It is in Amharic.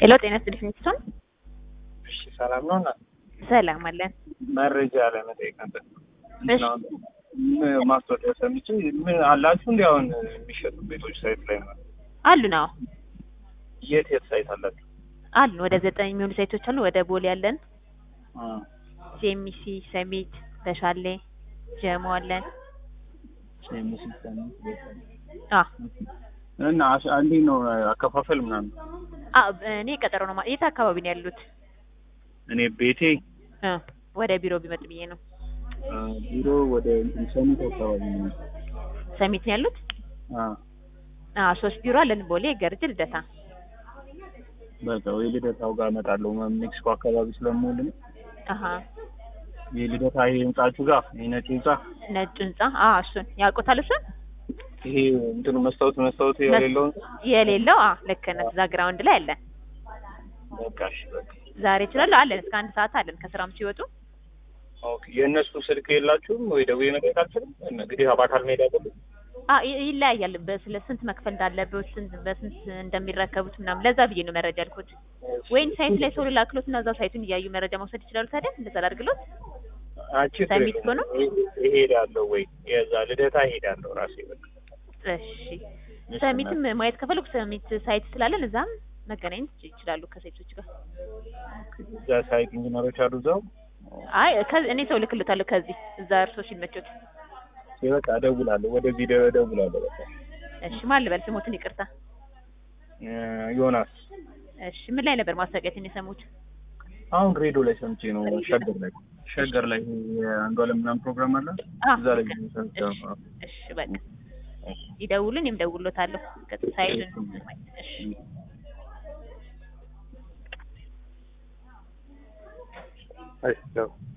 ሄሎ ጤና ይስጥልኝ ሚስቶን እሺ ሰላም ነው እና ሰላም አለን። መረጃ ለመጠየቅ ነበር። እሺ ምን ማስታወቂያ ሰምቼ ምን አላችሁ እንዲ አሁን የሚሸጡ ቤቶች ሳይት ላይ ነው። አሉ ነው የት የት ሳይት አላችሁ? አሉ ወደ ዘጠኝ የሚሆኑ ሳይቶች አሉ። ወደ ቦሌ አለን፣ አ ሲኤምሲ፣ ሰሚት፣ በሻሌ፣ ጀሞ አለን። አ እና አሽ- እንዴት ነው አከፋፈል ምናምን? አ እኔ ቀጠሮ ነው ማ- የት አካባቢ ነው ያሉት? እኔ ቤቴ እ ወደ ቢሮ ቢመጡ ብዬ ነው። አ፣ ቢሮ ወደ እንትን ሰሚት አካባቢ ነው። ሰሚት ነው ያሉት? አ አ ሶስት ቢሮ አለን፣ ቦሌ፣ ገርጅ፣ ልደታ። በቃ ወይ ልደታው ጋር እመጣለሁ። ሜክሲኮ አካባቢ ስለምውል ነው። አሀ የልደታ ይሄ ህንጻችሁ ጋር ይሄ ነጭ ህንጻ ነጭ ህንጻ። አ እሱን ያውቁታል። እሱን ይሄ እንትኑ መስታወት መስታወት የሌለው ህንጻ? የሌለው አ ልክ ነህ። እዛ ግራውንድ ላይ አለን። በቃ እሺ በቃ ዛሬ ይችላሉ አለን። እስከ አንድ ሰዓት አለን ከስራም ሲወጡ። ኦኬ። የእነሱ ስልክ የላችሁም ወይ ደውዬ መጠየቅ አልችልም? እንግዲህ በአካል መሄድ አለብን። አ ይ- ይለያያል። በስለ ስንት መክፈል እንዳለበት ስንት በስንት እንደሚረከቡት ምናምን ለዛ ብዬ ነው መረጃ አልኩት። ወይም ሳይት ላይ ሰው ልላክሎት እና እዛው ሳይቱን እያዩ መረጃ መውሰድ ይችላሉ። ታዲያ እንደዛ ላድርግሎት። አንቺ ሰሚት እኮ ነው? እሄዳለሁ ወይ የዛ ልደታ እሄዳለሁ ራሴ በቃ እሺ ሰሚትም ማየት ከፈለጉ ሰሚት ሳይት ስላለን እዛም መገናኘት ይችላሉ ከሴቶች ጋር። እዛ ሳይት ኢንጂነሮች አሉ እዛው። አይ ከ- እኔ ሰው ልክልታለሁ ከዚህ እዛ እርሶ ሲመቾት። በቃ እደውላለሁ፣ ወደ ቪዲዮ እደውላለሁ። በቃ እሺ ማን ልበል ስሞትን ይቅርታ። እ፣ ዮናስ እሺ ምን ላይ ነበር ማስታወቂያችን የሰሙት? አሁን ሬዲዮ ላይ ሰምቼ ነው። ሸገር ላይ ሸገር ላይ የአንዷለም ምናምን ፕሮግራም አለ አ እዛ ላይ ሰምቼ እሺ ነው። እሺ በቃ ይደውሉን፣ እኔም ደውሎታለሁ ሳይቱን። እሺ እሺ፣ ያው